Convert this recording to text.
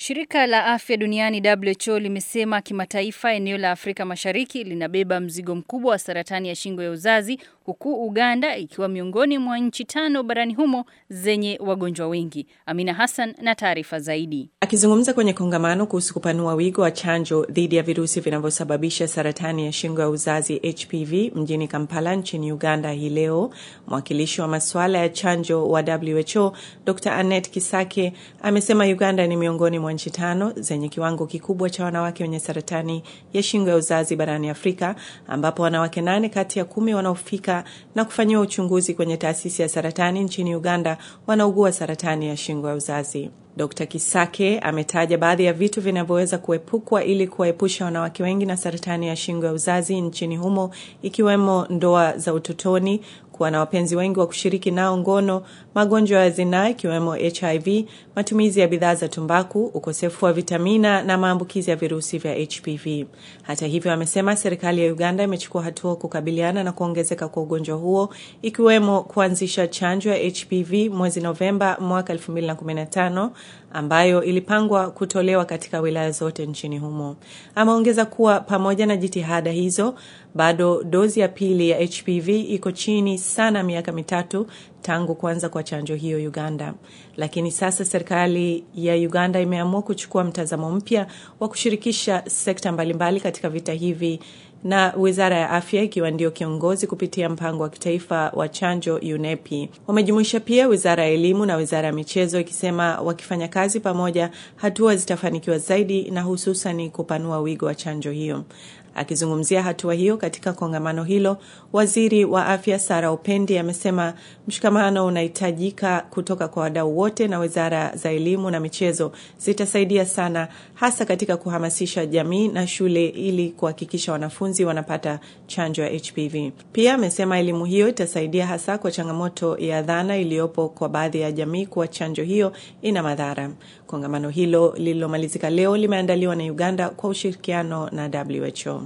Shirika la Afya Duniani WHO limesema kimataifa eneo la Afrika Mashariki linabeba mzigo mkubwa wa saratani ya shingo ya uzazi huku Uganda ikiwa miongoni mwa nchi tano barani humo zenye wagonjwa wengi. Amina Hassan na taarifa zaidi. Akizungumza kwenye kongamano kuhusu kupanua wigo wa chanjo dhidi ya virusi vinavyosababisha saratani ya shingo ya uzazi HPV mjini Kampala nchini Uganda hii leo, mwakilishi wa masuala ya chanjo wa WHO Dr. Annette Kisake amesema Uganda ni miongoni mwa nchi tano zenye kiwango kikubwa cha wanawake wenye saratani ya shingo ya uzazi barani Afrika, ambapo wanawake nane kati ya kumi wanaofika na kufanyiwa uchunguzi kwenye taasisi ya saratani nchini Uganda wanaugua saratani ya shingo ya uzazi. Dr. Kisake ametaja baadhi ya vitu vinavyoweza kuepukwa ili kuwaepusha wanawake wengi na saratani ya shingo ya uzazi nchini humo ikiwemo ndoa za utotoni, kuwa na wapenzi wengi wa kushiriki nao ngono, magonjwa ya zinaa ikiwemo HIV, matumizi ya bidhaa za tumbaku, ukosefu wa vitamina na maambukizi ya virusi vya HPV. Hata hivyo, amesema serikali ya Uganda imechukua hatua kukabiliana na kuongezeka kwa ugonjwa huo ikiwemo kuanzisha chanjo ya HPV mwezi Novemba mwaka 2015 ambayo ilipangwa kutolewa katika wilaya zote nchini humo. Ameongeza kuwa pamoja na jitihada hizo, bado dozi ya pili ya HPV iko chini sana miaka mitatu tangu kuanza kwa chanjo hiyo Uganda. Lakini sasa serikali ya Uganda imeamua kuchukua mtazamo mpya wa kushirikisha sekta mbalimbali katika vita hivi na wizara ya afya ikiwa ndio kiongozi kupitia mpango wa kitaifa wa chanjo UNEPI. Wamejumuisha pia wizara ya elimu na wizara ya michezo, ikisema wakifanya kazi pamoja, hatua zitafanikiwa zaidi na hususan kupanua wigo wa chanjo hiyo. Akizungumzia hatua hiyo katika kongamano hilo, waziri wa afya Sara Upendi amesema mshikamano unahitajika kutoka kwa wadau wote, na wizara za elimu na michezo zitasaidia sana, hasa katika kuhamasisha jamii na shule ili kuhakikisha wanafunzi wanapata chanjo ya HPV. Pia amesema elimu hiyo itasaidia hasa kwa changamoto ya dhana iliyopo kwa baadhi ya jamii kuwa chanjo hiyo ina madhara. Kongamano hilo lililomalizika leo limeandaliwa na Uganda kwa ushirikiano na WHO.